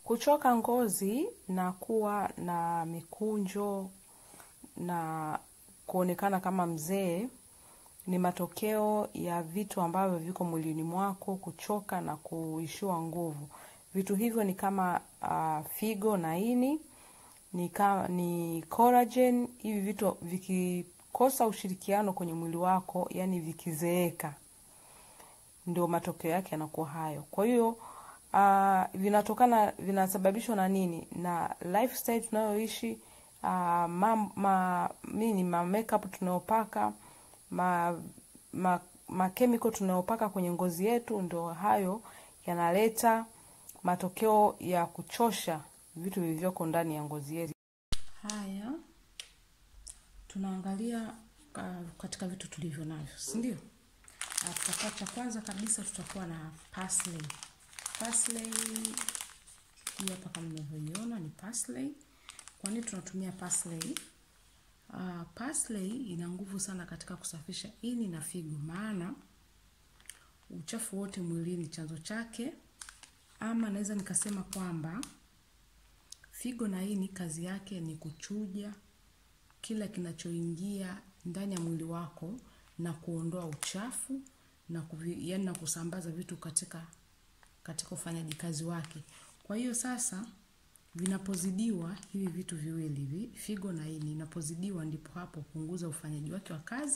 Kuchoka ngozi na kuwa na mikunjo na kuonekana kama mzee ni matokeo ya vitu ambavyo viko mwilini mwako kuchoka na kuishiwa nguvu. Vitu hivyo ni kama uh, figo na ini, ni, ka, ni collagen. Hivi vitu vikikosa ushirikiano kwenye mwili wako, yani vikizeeka, ndio matokeo yake yanakuwa hayo. Kwa hiyo uh, vinatokana vinasababishwa na nini? Na lifestyle tunayoishi, uh, ma, ma, nini ma makeup tunayopaka ma, ma, ma chemical tunayopaka kwenye ngozi yetu, ndio hayo yanaleta matokeo ya kuchosha vitu vilivyoko ndani ya ngozi yetu. Haya tunaangalia uh, katika vitu tulivyo navyo, si ndio? Uh, tutakuwa cha kwanza kabisa tutakuwa na parsley. Parsley hii hapa kama mnavyoiona ni parsley. Kwa nini tunatumia parsley? Uh, parsley ina nguvu sana katika kusafisha ini na figo, maana uchafu wote mwilini chanzo chake, ama naweza nikasema kwamba figo na ini kazi yake ni kuchuja kila kinachoingia ndani ya mwili wako na kuondoa uchafu na kuvi, yani na kusambaza vitu katika katika ufanyaji kazi wake. Kwa hiyo sasa vinapozidiwa hivi vitu viwili hivi, figo na ini, inapozidiwa ndipo hapo punguza ufanyaji wake wa kazi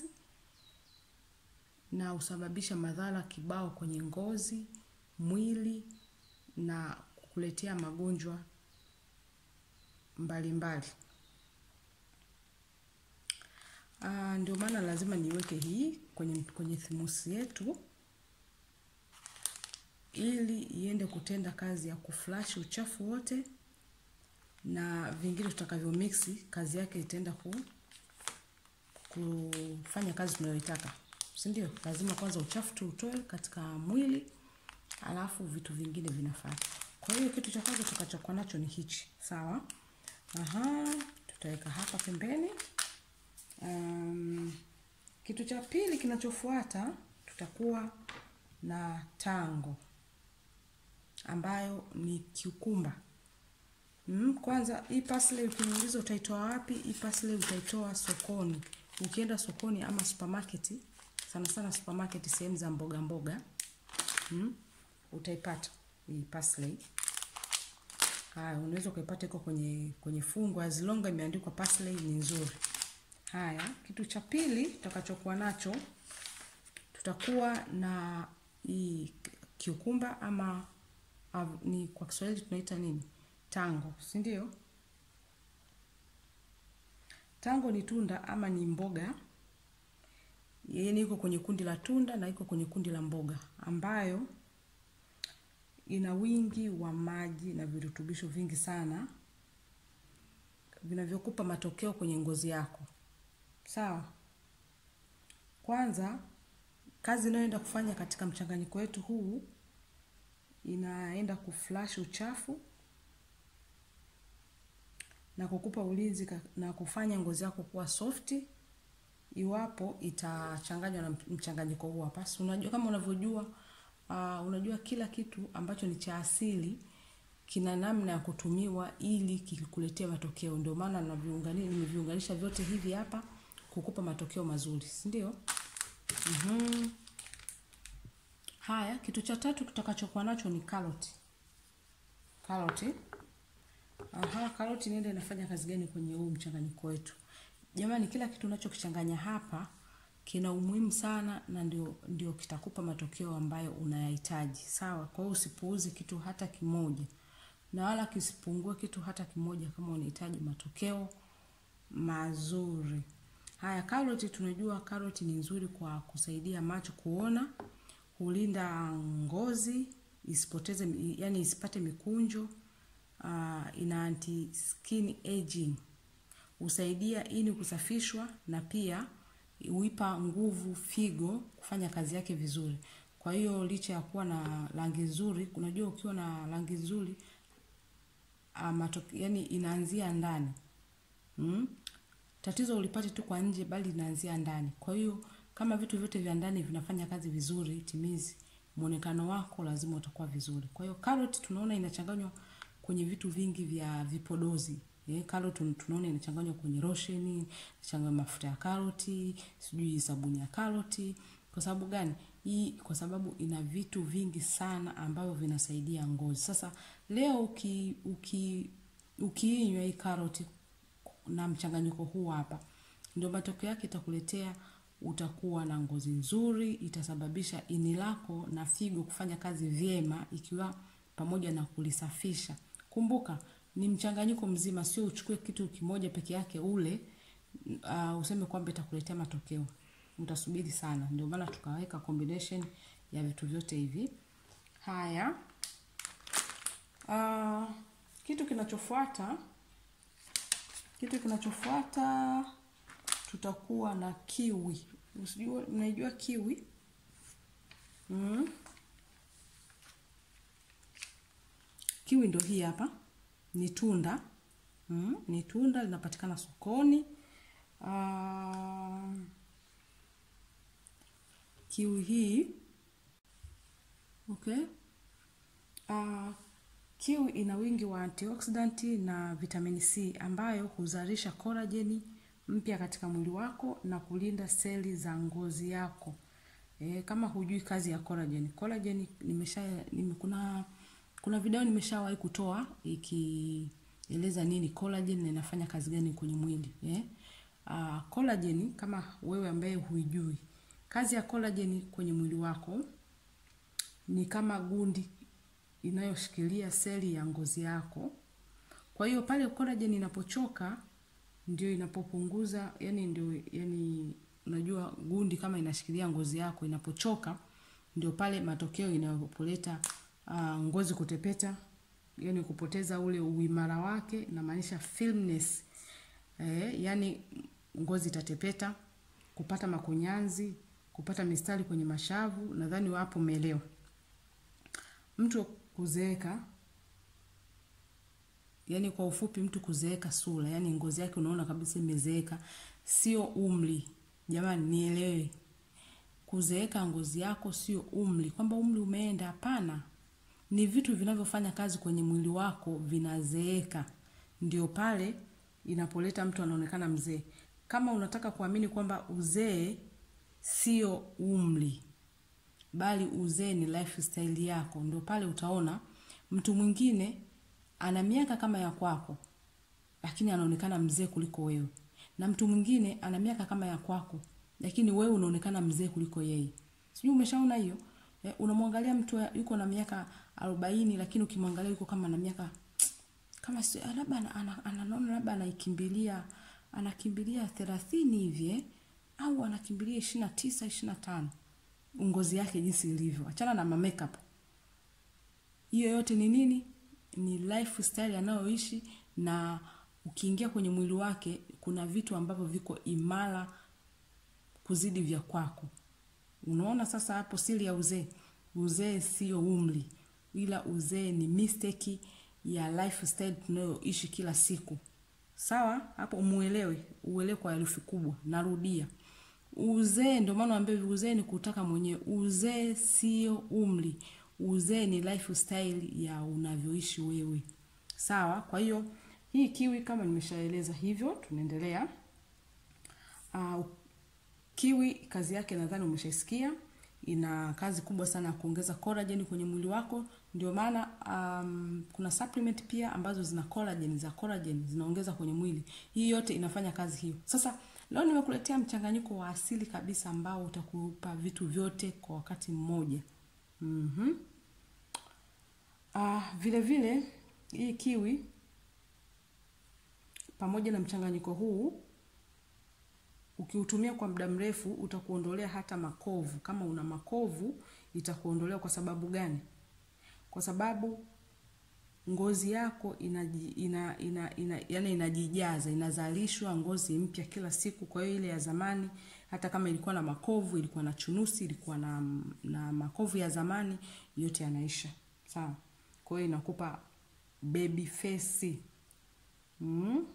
na usababisha madhara kibao kwenye ngozi, mwili na kukuletea magonjwa mbalimbali. Ah, ndio maana lazima niweke hii kwenye kwenye thimusi yetu ili iende kutenda kazi ya kuflash uchafu wote na vingine tutakavyo mixi, kazi yake itaenda ku, kufanya kazi tunayoitaka, si ndio? Lazima kwanza uchafu tuutoe katika mwili, alafu vitu vingine vinafuata. Kwa hiyo kitu cha kwanza tutakachokuwa nacho ni hichi, sawa? Aha, tutaweka hapa pembeni. Um, kitu cha pili kinachofuata tutakuwa na tango ambayo ni kiukumba. Mm, kwanza hii parsley ukiniuliza utaitoa wapi? Hii parsley utaitoa sokoni. Ukienda sokoni ama supermarket, sana sana supermarket sehemu za mboga mboga. Mm, utaipata hii parsley. Haya, unaweza ukaipata iko kwenye kwenye fungu as long imeandikwa parsley ni nzuri. Haya, kitu cha pili tutakachokuwa nacho tutakuwa na hii kiukumba ama av, ni kwa Kiswahili tunaita nini? Tango, si ndio? Tango ni tunda ama ni mboga yenye iko kwenye kundi la tunda na iko kwenye kundi la mboga ambayo ina wingi wa maji na virutubisho vingi sana vinavyokupa matokeo kwenye ngozi yako. Sawa. Kwanza kazi inayoenda kufanya katika mchanganyiko wetu huu inaenda kuflash uchafu na kukupa ulinzi na kufanya ngozi yako kuwa softi iwapo itachanganywa na mchanganyiko huu hapa. Unajua kama unavyojua uh, unajua kila kitu ambacho ni cha asili kina namna ya kutumiwa ili kikuletee matokeo. Ndio maana naviunganisha nimeviunganisha vyote hivi hapa kukupa matokeo mazuri, si ndio? Mhm. Haya, kitu cha tatu tutakachokuwa nacho ni karoti. Karoti. Aha, karoti niende inafanya kazi gani kwenye huu mchanganyiko wetu? Jamani, kila kitu unachokichanganya hapa kina umuhimu sana na ndio ndio kitakupa matokeo ambayo unayahitaji. Sawa? Kwa hiyo usipuuzi kitu hata kimoja. Na wala kisipungue kitu hata kimoja kama unahitaji matokeo mazuri. Haya, karoti tunajua karoti ni nzuri kwa kusaidia macho kuona, hulinda ngozi, isipoteze yani isipate mikunjo, uh, ina anti skin aging. Husaidia ini kusafishwa na pia huipa nguvu figo kufanya kazi yake vizuri. Kwa hiyo licha ya kuwa na rangi nzuri, unajua ukiwa na rangi nzuri uh, matoke, yani inaanzia ndani. Mm? Tatizo ulipati tu kwa nje bali linaanzia ndani. Kwa hiyo kama vitu vyote vya ndani vinafanya kazi vizuri, timizi muonekano wako lazima utakuwa vizuri. Kwa hiyo carrot tunaona inachanganywa kwenye vitu vingi vya vipodozi. Eh, karoti tunaona inachanganywa kwenye losheni, inachanganywa mafuta ya karoti, sijui sabuni ya karoti. Kwa sababu gani? Hii kwa sababu ina vitu vingi sana ambavyo vinasaidia ngozi. Sasa leo uki uki ukiinywa hii karoti na mchanganyiko huu hapa, ndio matokeo yake itakuletea utakuwa na ngozi nzuri, itasababisha ini lako na figo kufanya kazi vyema, ikiwa pamoja na kulisafisha. Kumbuka ni mchanganyiko mzima, sio uchukue kitu kimoja peke yake ule uh, useme kwamba itakuletea matokeo. Utasubiri sana. Ndio maana tukaweka combination ya vitu vyote hivi. Haya, uh, kitu kinachofuata kitu kinachofuata tutakuwa na kiwi. Usijua, mnaijua kiwi? Mm. Kiwi ndo hii hapa, ni tunda mm, ni tunda linapatikana sokoni. Uh, kiwi hii okay. Uh, kiwi ina wingi wa antioxidant na vitamini C ambayo huzalisha kolajeni mpya katika mwili wako na kulinda seli za ngozi yako. E, kama hujui kazi ya collagen. Collagen nimesha nime, kuna kuna video nimeshawahi kutoa ikieleza nini collagen na inafanya kazi gani kwenye mwili. Eh? Uh, collagen kama wewe ambaye huijui. Kazi ya collagen kwenye mwili wako ni kama gundi inayoshikilia seli ya ngozi yako. Kwa hiyo pale collagen inapochoka ndio inapopunguza, yani ndio yani unajua gundi kama inashikilia ngozi yako inapochoka ndio pale matokeo inapoleta uh, ngozi kutepeta, yani kupoteza ule uimara wake, inamaanisha firmness. Eh, yani ngozi itatepeta, kupata makunyanzi, kupata mistari kwenye mashavu, nadhani wapo umeelewa. Mtu kuzeeka yani kwa ufupi mtu kuzeeka sura, yani ngozi yake unaona kabisa imezeeka, sio umri. Jamani nielewe. Kuzeeka ngozi yako sio umri, kwamba umri umeenda, hapana. Ni vitu vinavyofanya kazi kwenye mwili wako vinazeeka. Ndio pale inapoleta mtu anaonekana mzee. Kama unataka kuamini kwamba uzee sio umri, bali uzee ni lifestyle yako, ndio pale utaona mtu mwingine ana miaka kama ya kwako, lakini anaonekana mzee kuliko wewe, na mtu mwingine ana miaka kama ya kwako, lakini wewe unaonekana mzee kuliko yeye. Sijui umeshaona hiyo? Eh, unamwangalia mtu yuko na miaka arobaini, lakini ukimwangalia yuko kama na miaka kama si labda anaona ana, labda anaikimbilia anakimbilia thelathini hivi eh, au anakimbilia ishirini na tisa ishirini na tano ngozi yake jinsi ilivyo. Achana na ma makeup. Hiyo yote ni nini? Ni lifestyle anayoishi, na ukiingia kwenye mwili wake kuna vitu ambavyo viko imara kuzidi vya kwako. Unaona sasa hapo siri ya uzee. Uzee sio umri, ila uzee ni mistake ya lifestyle tunayoishi kila siku. Sawa? Hapo muelewe, uelewe kwa herufi kubwa. Narudia. Uzee ndio maana naambia uzee ni kutaka mwenyewe. Uzee sio umri. Uzee ni lifestyle ya unavyoishi wewe. Sawa? Kwa hiyo hii kiwi kama nimeshaeleza hivyo, tunaendelea. Uh, kiwi kazi yake nadhani umeshaisikia. Ina kazi kubwa sana ya kuongeza collagen kwenye mwili wako. Ndio maana um, kuna supplement pia ambazo zina collagen, za collagen zinaongeza kwenye mwili. Hii yote inafanya kazi hiyo. Sasa leo nimekuletea mchanganyiko wa asili kabisa ambao utakupa vitu vyote kwa wakati mmoja. Mhm. Ah, vile vile hii kiwi pamoja na mchanganyiko huu ukiutumia kwa muda mrefu utakuondolea hata makovu. Kama una makovu itakuondolea. Kwa sababu gani? Kwa sababu ngozi yako inaji, ina, ina, ina, yani inajijaza, inazalishwa ngozi mpya kila siku. Kwa hiyo ile ya zamani, hata kama ilikuwa na makovu, ilikuwa na chunusi, ilikuwa na, na makovu ya zamani, yote yanaisha. Sawa? Kwa hiyo inakupa baby face. Mm.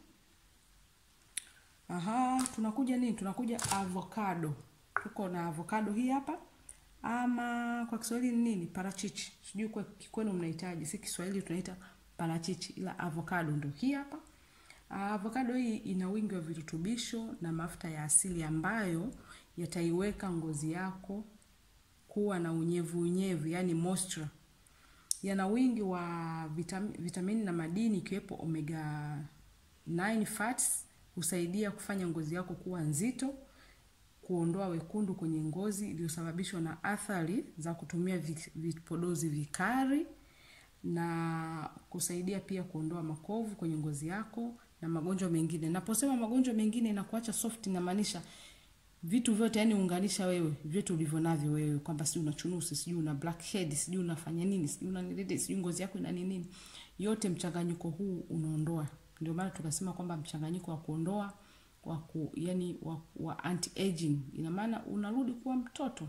Aha, tunakuja nini? Tunakuja avocado. Tuko na avocado hii hapa, ama kwa Kiswahili ni nini? Parachichi. Sijui kwa kwenu mnahitaji, si Kiswahili tunaita parachichi, ila avocado ndo hii hapa. Ah, Avocado hii ina wingi wa virutubisho na mafuta ya asili ambayo yataiweka ngozi yako kuwa na unyevu unyevu, yani moisture. Yana wingi wa vitam, vitamini na madini ikiwepo omega 9 fats, husaidia kufanya ngozi yako kuwa nzito, kuondoa wekundu kwenye ngozi iliyosababishwa na athari za kutumia vi- vipodozi vikali na kusaidia pia kuondoa makovu kwenye ngozi yako na magonjwa mengine. Naposema magonjwa mengine na kuacha soft, inamaanisha vitu vyote, yani unganisha wewe vyote ulivyo navyo wewe, kwamba sijui una chunusi, sijui una blackhead, sijui unafanya nini, sijui una nini, sijui ngozi yako ina nini, yote mchanganyiko huu unaondoa. Ndio maana tukasema kwamba mchanganyiko wa kuondoa wa ku, yani wa, wa anti aging, ina maana unarudi kuwa mtoto.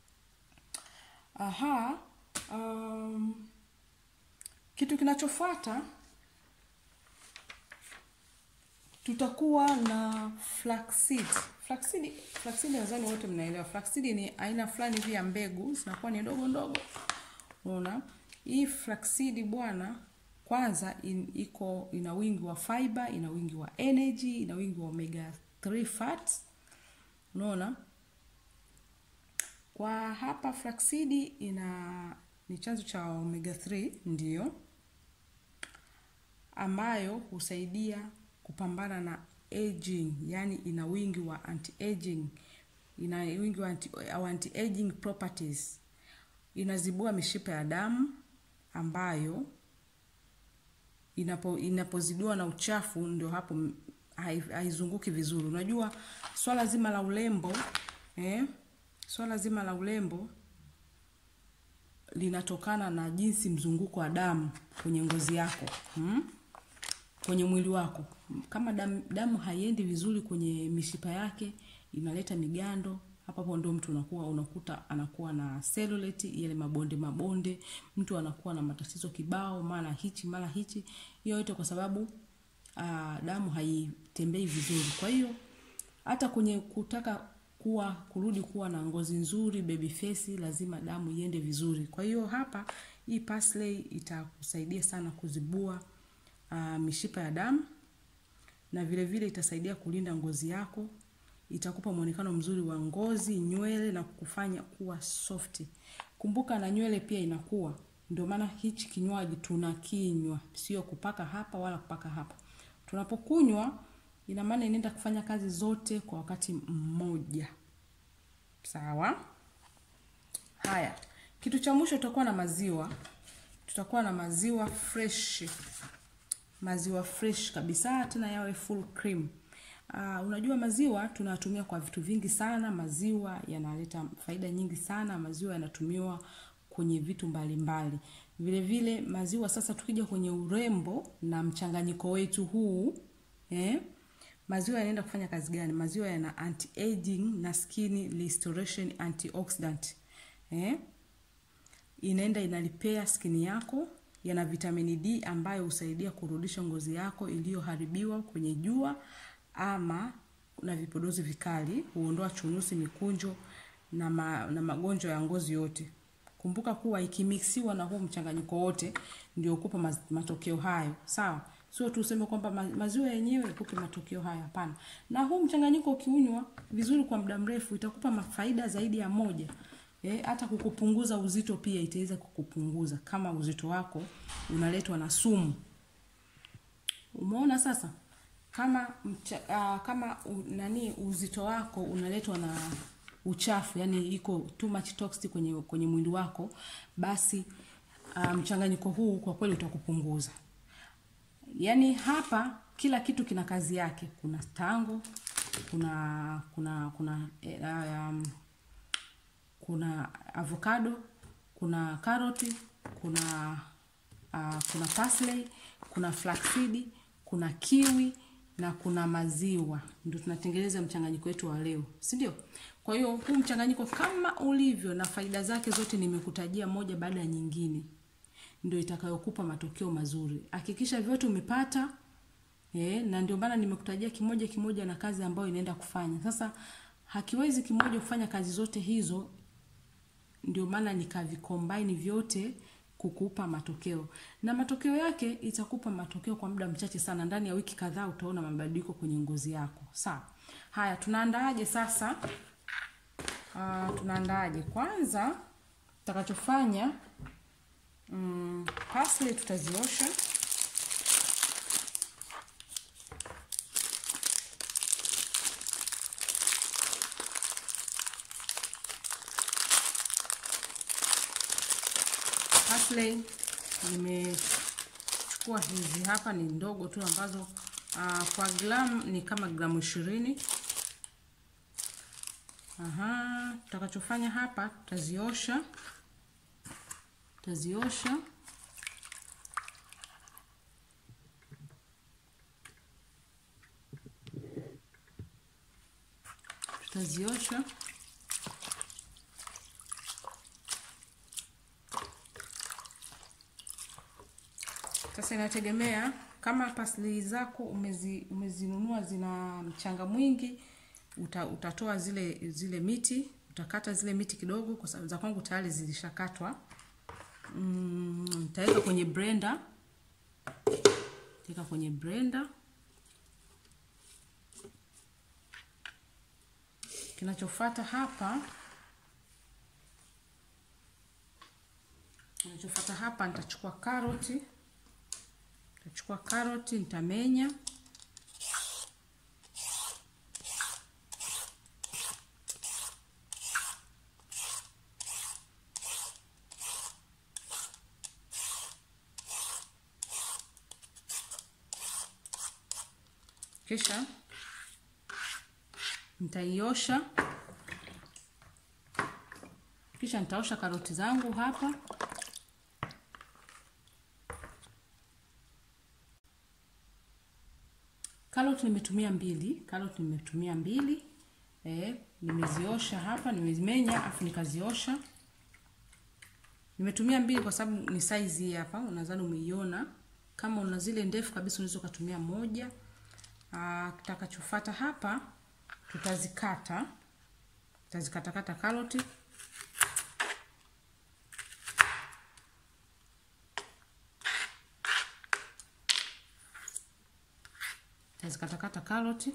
Aha, um, kitu kinachofuata tutakuwa na flaxseed. Flaxseed, flaxseed nadhani wote mnaelewa. Flaxseed ni aina fulani hivi ya mbegu zinakuwa ni ndogo ndogo. Unaona? Hii flaxseed bwana kwanza in, iko ina wingi wa fiber, ina wingi wa energy, ina wingi wa omega 3 fats. Unaona? Kwa hapa flaxseed ina ni chanzo cha omega 3 ndio ambayo husaidia kupambana na aging, yani ina wingi wa anti-aging, ina wingi wa anti, au anti-aging properties. Inazibua mishipa ya damu ambayo inapo inapozidiwa na uchafu, ndio hapo m- hai- haizunguki vizuri. Unajua swala zima la urembo eh, swala zima la urembo linatokana na jinsi mzunguko wa damu kwenye ngozi yako hmm? kwenye mwili wako. Kama damu, damu haiendi vizuri kwenye mishipa yake, inaleta migando. Hapo hapo ndio mtu unakuwa unakuta anakuwa na cellulite, yale mabonde mabonde, mtu anakuwa na matatizo kibao, mara hichi mara hichi. Hiyo yote kwa sababu uh, damu haitembei vizuri. Kwa hiyo hata kwenye kutaka kuwa kurudi kuwa na ngozi nzuri baby face, lazima damu iende vizuri. Kwa hiyo hapa hii parsley itakusaidia sana kuzibua uh, mishipa ya damu na vile vile itasaidia kulinda ngozi yako, itakupa muonekano mzuri wa ngozi, nywele na kukufanya kuwa soft. Kumbuka na nywele pia inakuwa, ndio maana hichi kinywaji tunakinywa, sio kupaka hapa wala kupaka hapa. Tunapokunywa ina maana inaenda kufanya kazi zote kwa wakati mmoja. Sawa? Haya, kitu cha mwisho tutakuwa na maziwa. Tutakuwa na maziwa fresh maziwa fresh kabisa, tena yawe full cream. Uh, unajua maziwa tunatumia kwa vitu vingi sana. Maziwa yanaleta faida nyingi sana. Maziwa yanatumiwa kwenye vitu mbalimbali mbali. Vile vile maziwa sasa, tukija kwenye urembo na mchanganyiko wetu huu eh, maziwa yanaenda kufanya kazi gani? Maziwa yana anti aging na skin restoration antioxidant eh, inaenda inalipea skini yako yana vitamini D ambayo husaidia kurudisha ngozi yako iliyoharibiwa kwenye jua ama na vipodozi vikali, huondoa chunusi, mikunjo na, ma, na magonjwa ya ngozi yote. Kumbuka kuwa ikimixiwa na huu mchanganyiko wote ndio kupa matokeo hayo, sawa? Sio tu useme kwamba maziwa yenyewe ikupe matokeo hayo, hapana. Na huu mchanganyiko ukiunywa vizuri kwa muda mrefu itakupa faida zaidi ya moja. Eh, hata kukupunguza uzito pia itaweza kukupunguza kama uzito wako unaletwa na sumu. Umeona sasa? Kama mcha, uh, kama u, nani uzito wako unaletwa na uchafu, yani iko too much toxic kwenye kwenye mwili wako, basi uh, mchanganyiko huu kwa kweli utakupunguza. Yaani hapa kila kitu kina kazi yake. Kuna tango, kuna kuna kuna uh, um, kuna avocado, kuna karoti, kuna uh, kuna parsley, kuna flaxseed, kuna kiwi na kuna maziwa. Ndio tunatengeneza mchanganyiko wetu wa leo, si ndio? Kwa hiyo huu mchanganyiko kama ulivyo na faida zake zote nimekutajia moja baada ya nyingine, ndio itakayokupa matokeo mazuri. Hakikisha vyote umepata eh, na ndio maana nimekutajia kimoja kimoja na kazi ambayo inaenda kufanya. Sasa hakiwezi kimoja kufanya kazi zote hizo ndio maana nikavicombine vyote kukupa matokeo, na matokeo yake itakupa matokeo kwa muda mchache sana. Ndani ya wiki kadhaa utaona mabadiliko kwenye ngozi yako. Sawa. Haya, tunaandaaje sasa? Uh, tunaandaaje? Kwanza tutakachofanya mm, parsley tutaziosha parsley nimechukua hizi hapa, ni ndogo tu ambazo uh, kwa gram ni kama gramu ishirini. Aha, tutakachofanya hapa tutaziosha, tutaziosha tutaziosha Sasa inategemea kama pasli zako umezi, umezinunua zina mchanga mwingi, uta, utatoa zile zile miti, utakata zile miti kidogo, kwa sababu za kwangu tayari zilishakatwa. Mm, nitaweka kwenye blender, nitaweka kwenye blender. Kinachofuata hapa kinachofuata hapa nitachukua karoti Nitachukua karoti nitamenya, kisha nitaiosha, kisha nitaosha karoti zangu hapa Karoti nimetumia mbili, karoti nimetumia mbili. Eh, nimeziosha hapa, nimezimenya afu nikaziosha. Nimetumia mbili kwa sababu ni size hii hapa, unadhani umeiona. Kama una zile ndefu kabisa unaweza kutumia moja. Ah, kitakachofuata hapa tutazikata. Tutazikatakata karoti. Tutazikatakata karoti.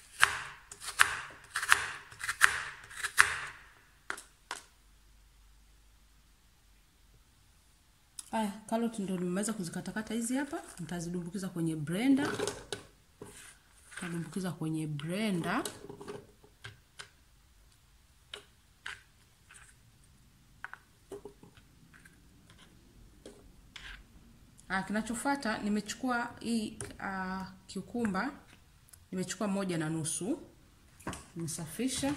Haya, karoti ndio nimeweza kuzikatakata hizi hapa, nitazidumbukiza kwenye blender. Nitadumbukiza kwenye blender. Ah, kinachofuata nimechukua hii uh, kiukumba nimechukua moja na nusu, nimesafisha,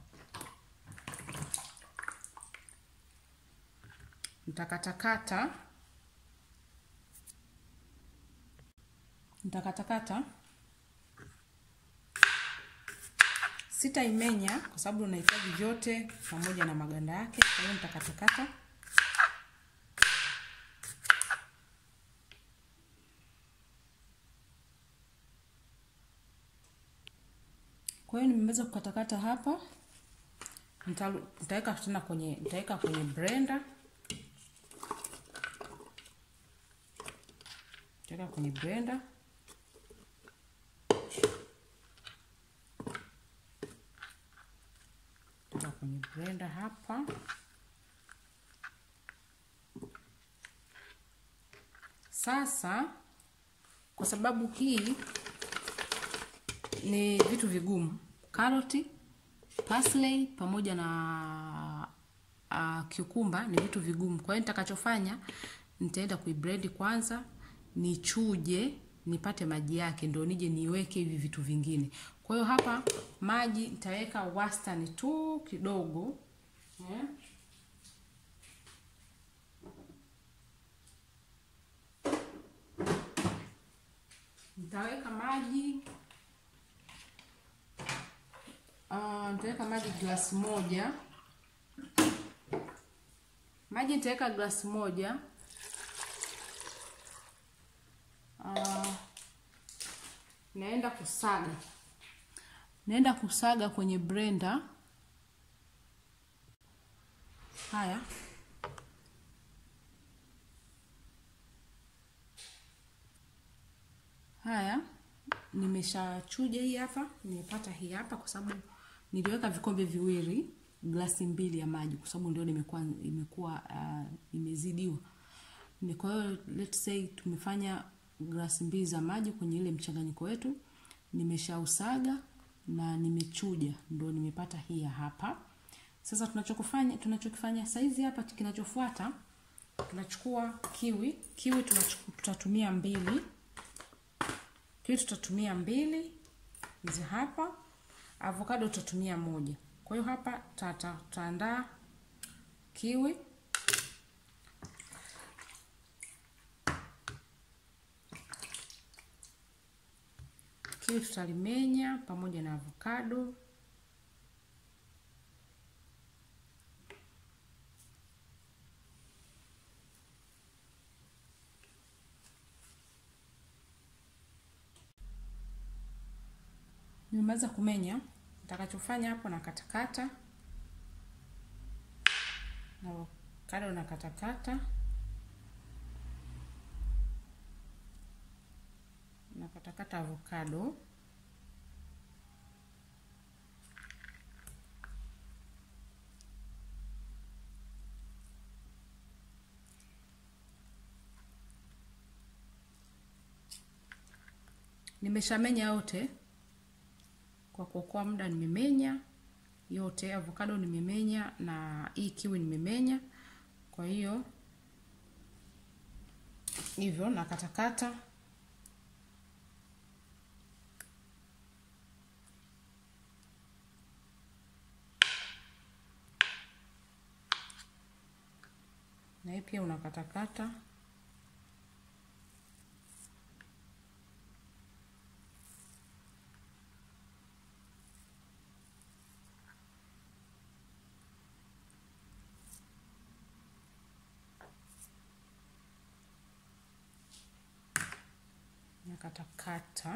nitakatakata nitakatakata, sitaimenya kwa sababu unahitaji vyote pamoja na maganda yake, kwa hiyo nitakatakata Kwa hiyo nimeweza kukatakata hapa, nitaweka tena kwenye nitaweka kwenye blender, nitaweka kwenye blender. Nitaweka kwenye blender hapa. Sasa kwa sababu hii ni vitu vigumu, karoti, parsley pamoja na uh, cucumber ni vitu vigumu. Kwa hiyo nitakachofanya nitaenda kuiblend kwanza, nichuje, nipate maji yake, ndio nije niweke hivi vitu vingine. Kwa hiyo hapa maji nitaweka wastani tu kidogo, yeah. Nitaweka maji Uh, nitaweka maji glasi moja. Maji nitaweka glasi moja. Uh, naenda kusaga, naenda kusaga kwenye blender. Haya, Haya, nimeshachuja hii hapa, nimepata hii hapa kwa sababu niliweka vikombe viwili, glasi mbili ya maji kwa sababu ndio nimekuwa imekuwa uh, imezidiwa. Ni kwa hiyo let's say tumefanya glasi mbili za maji kwenye ile mchanganyiko wetu, nimeshausaga na nimechuja, ndio nimepata hii hapa. Sasa tunachokufanya tunachokifanya saizi hapa, kinachofuata tunachukua kiwi. Kiwi tunachukua, tutatumia mbili kiwi tutatumia mbili hizi hapa, avocado tutatumia moja. Kwa hiyo hapa tutaandaa kiwi kiwi tutalimenya pamoja na avocado Nimemaliza kumenya, nitakachofanya hapo na katakata na avocado na katakata na katakata avocado nimeshamenya yote kwa kuokoa muda nimemenya yote, avocado nimemenya na hii kiwi nimemenya. Kwa hiyo hivyo na katakata na hii pia unakatakata nakatakata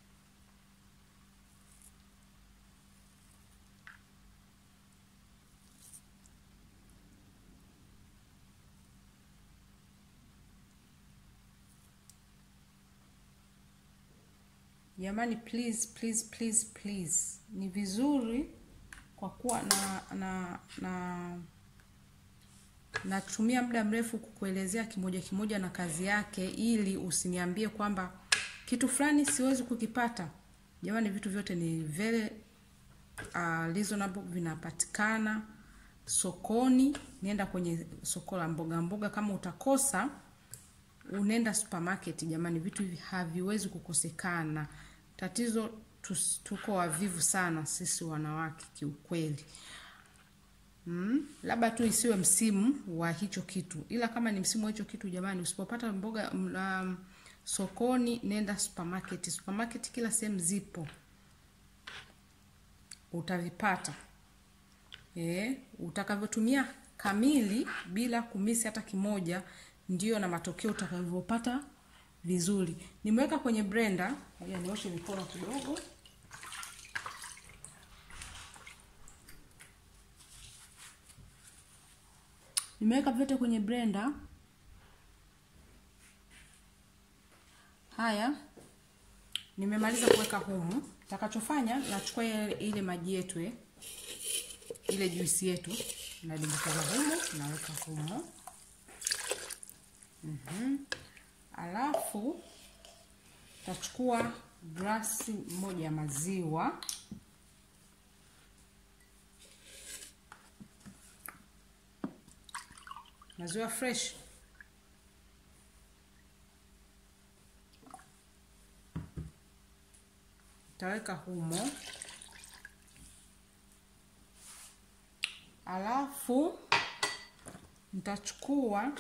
jamani, please please please please, ni vizuri kwa kuwa na na na natumia muda mrefu kukuelezea kimoja kimoja na kazi yake, ili usiniambie kwamba kitu fulani siwezi kukipata. Jamani, vitu vyote ni very uh, reasonable, vinapatikana sokoni. Nenda kwenye soko la mboga mboga, kama utakosa unaenda supermarket. Jamani, vitu hivi haviwezi kukosekana. Tatizo tus, tuko wavivu sana sisi wanawake kiukweli. Mm, labda tu isiwe msimu wa hicho kitu, ila kama ni msimu wa hicho kitu, jamani, usipopata mboga um, sokoni, nenda supermarket. Supermarket kila sehemu zipo, utavipata eh, utakavyotumia kamili bila kumisi hata kimoja, ndio na matokeo utakavyopata vizuri. Nimeweka kwenye blender, ngoja nioshe mikono kidogo. Nimeweka vyote kwenye blender. Haya, nimemaliza kuweka humu. Takachofanya nachukua ile, ile maji yetu eh, ile juisi yetu nadumbukiza humu, naweka humu mm-hmm. Alafu tachukua glasi moja ya maziwa maziwa fresh taweka humo, alafu nitachukua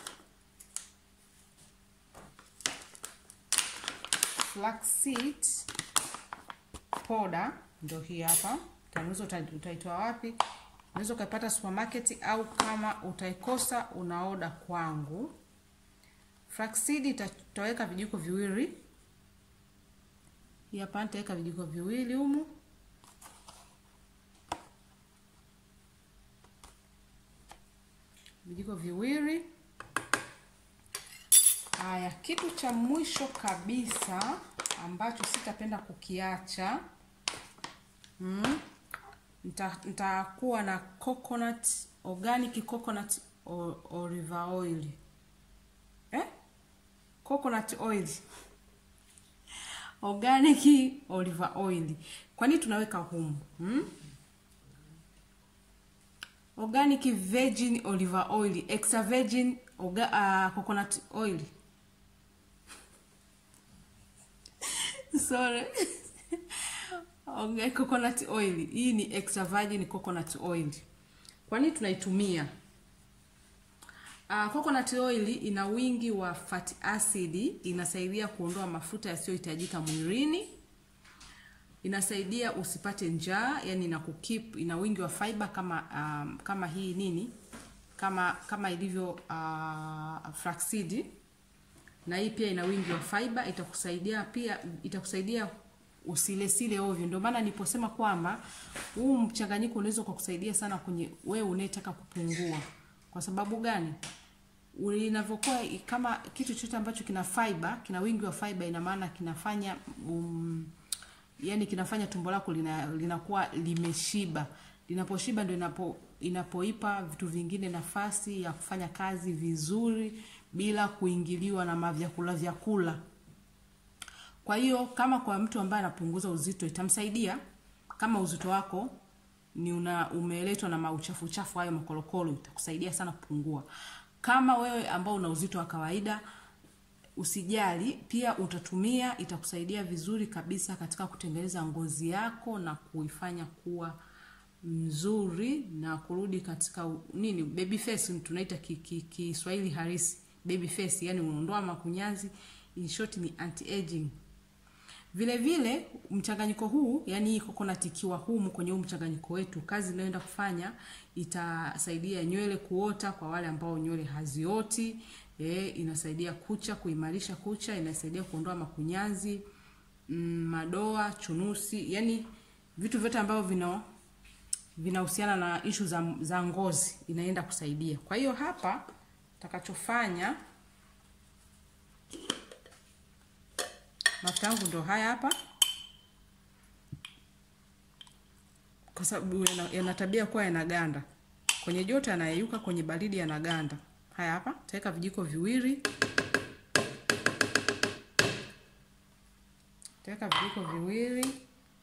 flaxseed powder, ndio hii hapa. Tanauza utaitoa wapi? Unaweza ukaipata supermarket au kama utaikosa unaoda kwangu. Flaxseed tutaweka vijiko viwili. Hii hapa nitaweka vijiko viwili humu. Vijiko viwili. Haya, kitu cha mwisho kabisa ambacho sitapenda kukiacha mm, nita- nitakuwa na coconut organic coconut o- olive oil eh? coconut oil organic olive oil kwa nini tunaweka humu hmm? organic virgin olive oil extra virgin orga, uh, coconut oil sorry okay, coconut oil hii ni extra virgin coconut oil kwa nini tunaitumia Uh, coconut oil ina wingi wa fatty acid, inasaidia kuondoa mafuta yasiyohitajika mwilini, inasaidia usipate njaa, yani ina kukip, ina wingi wa fiber kama um, kama hii nini kama kama ilivyo uh, flaxseed, na hii pia ina wingi wa fiber, itakusaidia pia itakusaidia usilesile ovyo. Ndio maana niliposema kwamba huu mchanganyiko unaweza kukusaidia sana kwenye wewe unayetaka kupungua. Kwa sababu gani? Inavyokuwa kama kitu chochote ambacho kina fiber, kina wingi wa fiber, ina maana kinafanya um, yani kinafanya tumbo lako lina, linakuwa limeshiba. Linaposhiba ndio inapo inapoipa vitu vingine nafasi ya kufanya kazi vizuri bila kuingiliwa na mavyakula vyakula. Kwa hiyo kama kwa mtu ambaye anapunguza uzito itamsaidia kama uzito wako ni una umeletwa na mauchafu chafu hayo makorokoro, itakusaidia sana kupungua. Kama wewe ambao una uzito wa kawaida usijali, pia utatumia, itakusaidia vizuri kabisa katika kutengeneza ngozi yako na kuifanya kuwa mzuri na kurudi katika u- nini baby face tunaita Kiswahili ki, ki Kiswahili halisi baby face, yani unaondoa makunyanzi, in short ni anti aging. Vile vile mchanganyiko huu, yani hii coconut ikiwa humu kwenye huu mchanganyiko wetu, kazi inayoenda kufanya itasaidia nywele kuota kwa wale ambao nywele hazioti. E, inasaidia kucha kuimarisha kucha, inasaidia kuondoa makunyanzi, mm, madoa, chunusi, yani vitu vyote ambavyo vina vinahusiana na ishu za, za ngozi inaenda kusaidia. Kwa hiyo hapa takachofanya mafuta yangu ndo haya hapa, kwa sababu yana, yana tabia kuwa yanaganda kwenye joto, yanayeyuka kwenye baridi, yanaganda. Haya hapa taweka vijiko viwili, taweka vijiko viwili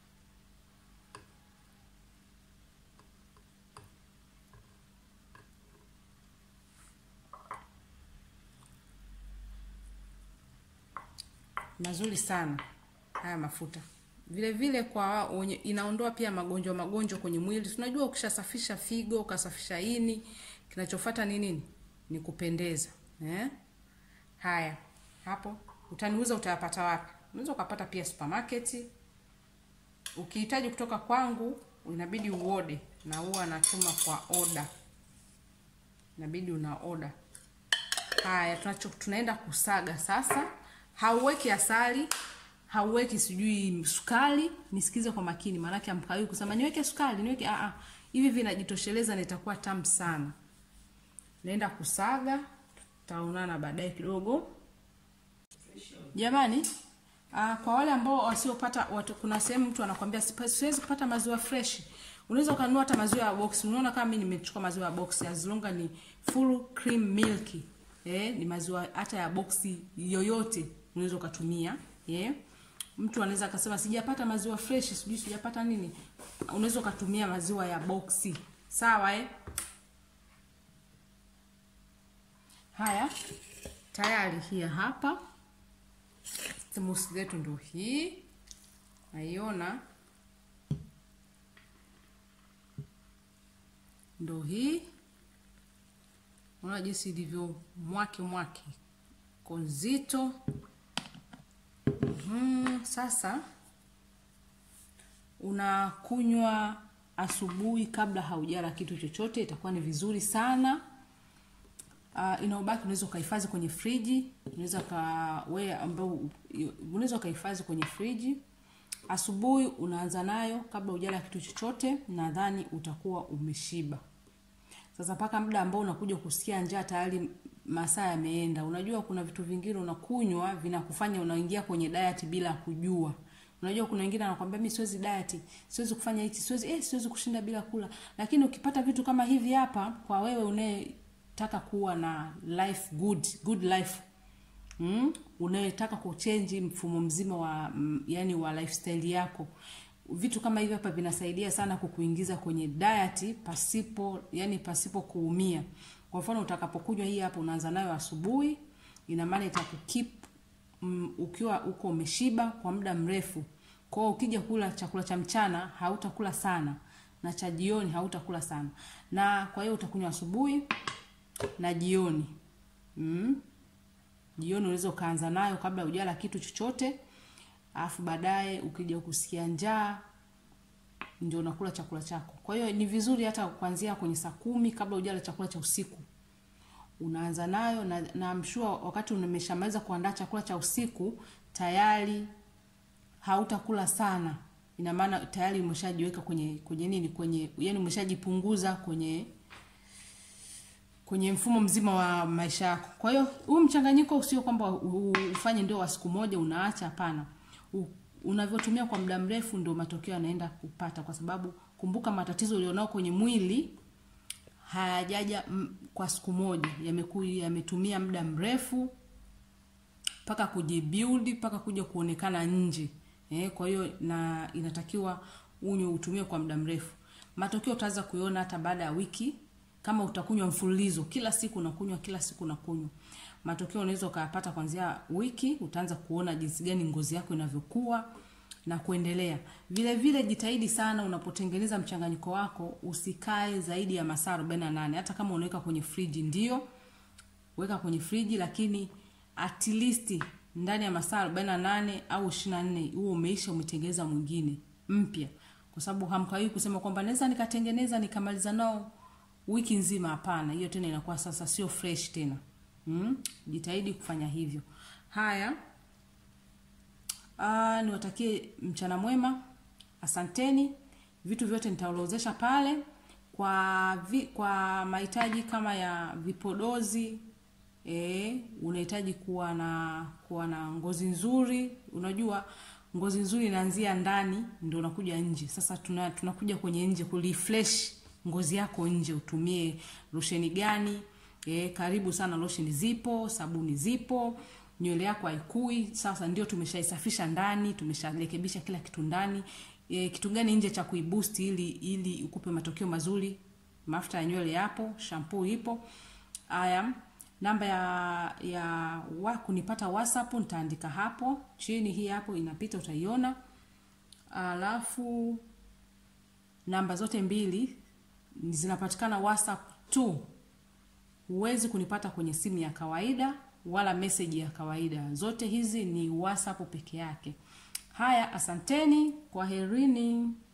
mazuri sana haya mafuta vile vile kwa wenye, inaondoa pia magonjwa magonjwa kwenye mwili tunajua ukishasafisha figo ukasafisha ini kinachofuata ni nini ni kupendeza eh? haya hapo utaniuza utayapata wapi unaweza ukapata pia supermarket ukihitaji kutoka kwangu inabidi uode na huwa natuma kwa oda inabidi una oda haya tunacho tunaenda kusaga sasa hauweki asali hauweki sijui sukari nisikize kwa makini maanake amkawi kusema niweke sukari niweke a hivi vinajitosheleza na itakuwa tamu sana naenda kusaga tutaonana baadaye kidogo jamani uh, kwa wale ambao wasiopata watu, kuna sehemu mtu anakwambia "Sipa- siwezi kupata maziwa fresh unaweza ukanunua hata maziwa ya box unaona kama mimi nimechukua maziwa ya box as long as ni full cream milk eh, ni maziwa hata ya boksi yoyote unaweza ukatumia eh. mtu anaweza akasema sijapata maziwa fresh sijui sijapata nini unaweza ukatumia maziwa ya boksi sawa eh? haya tayari hii hapa smoothie zetu ndo hii naiona ndo hii unaona jinsi ilivyo mwake mwake konzito mm, sasa unakunywa asubuhi kabla haujala kitu chochote itakuwa ni vizuri sana uh, inaobaki unaweza ukahifadhi kwenye friji unaweza ka wewe ambao unaweza ukahifadhi kwenye friji asubuhi unaanza nayo kabla hujala kitu chochote nadhani utakuwa umeshiba sasa mpaka muda ambao unakuja kusikia njaa tayari masaa yameenda. Unajua kuna vitu vingine unakunywa vinakufanya unaingia kwenye diet bila kujua. Unajua kuna wengine anakuambia mimi siwezi diet, siwezi kufanya hichi, siwezi eh, siwezi kushinda bila kula. Lakini ukipata vitu kama hivi hapa kwa wewe unayetaka kuwa na life good, good life. Mm? Unayetaka kuchange mfumo mzima wa mm, yani wa lifestyle yako. Vitu kama hivi hapa vinasaidia sana kukuingiza kwenye diet pasipo yani pasipo kuumia. Kwa mfano utakapokunywa hii hapa unaanza nayo asubuhi, ina maana itakukeep mm, ukiwa uko umeshiba kwa muda mrefu. Kwa hiyo ukija kula chakula cha mchana hautakula sana na cha jioni hautakula sana. Na kwa hiyo utakunywa asubuhi na jioni. Mm. Jioni unaweza ukaanza nayo kabla hujala kitu chochote. Alafu baadaye ukija kusikia njaa ndio unakula chakula chako. Kwa hiyo ni vizuri hata kuanzia kwenye saa kumi kabla hujala chakula cha usiku. Unaanza nayo na, na I'm sure wakati umeshamaliza kuandaa chakula cha usiku tayari hautakula sana. Ina maana tayari umeshajiweka kwenye kwenye nini kwenye yani umeshajipunguza kwenye kwenye mfumo mzima wa maisha yako. Kwa hiyo huu mchanganyiko sio kwamba u- u- ufanye ndio wa siku moja unaacha, hapana. U- Unavyotumia kwa muda mrefu ndio matokeo yanaenda kupata, kwa sababu kumbuka, matatizo ulionao kwenye mwili hayajaja mm, kwa siku moja, yameku yametumia muda mrefu mpaka kujibuild mpaka kuja kuonekana nje eh, kwa hiyo na inatakiwa unywe utumie kwa muda mrefu. Matokeo utaanza kuiona hata baada ya wiki, kama utakunywa mfululizo kila siku unakunywa kila siku unakunywa. Matokeo unaweza ukayapata kuanzia wiki, utaanza kuona jinsi gani ngozi yako inavyokuwa na kuendelea. Vile vile jitahidi sana unapotengeneza mchanganyiko wako usikae zaidi ya masaa 48 hata kama unaweka kwenye friji ndio weka kwenye friji lakini at least ndani ya masaa 48 au 24 huo umeisha umetengeneza mwingine mpya kwa sababu hamkawii kusema kwamba naweza nikatengeneza nikamaliza nao wiki nzima hapana hiyo tena inakuwa sasa sio fresh tena mm? jitahidi kufanya hivyo haya Ah, niwatakie mchana mwema. Asanteni. Vitu vyote nitaorodhesha pale kwa vi, kwa mahitaji kama ya vipodozi eh, unahitaji kuwa na kuwa na ngozi nzuri. Unajua ngozi nzuri inaanzia ndani ndio unakuja nje. Sasa tuna tunakuja kwenye nje kurefresh ngozi yako nje, utumie losheni gani? E, karibu sana losheni zipo, sabuni zipo, nywele yako haikui. Sasa ndio tumeshaisafisha ndani, tumesharekebisha kila kitu ndani. E, kitu gani nje cha kuiboost ili ili ukupe matokeo mazuri? Mafuta ya nywele yapo, shampoo ipo. Haya, namba ya ya wa, kunipata WhatsApp nitaandika hapo chini, hii hapo inapita, utaiona. Alafu namba zote mbili zinapatikana WhatsApp tu. Huwezi kunipata kwenye simu ya kawaida wala meseji ya kawaida. Zote hizi ni WhatsApp peke yake. Haya, asanteni, kwaherini.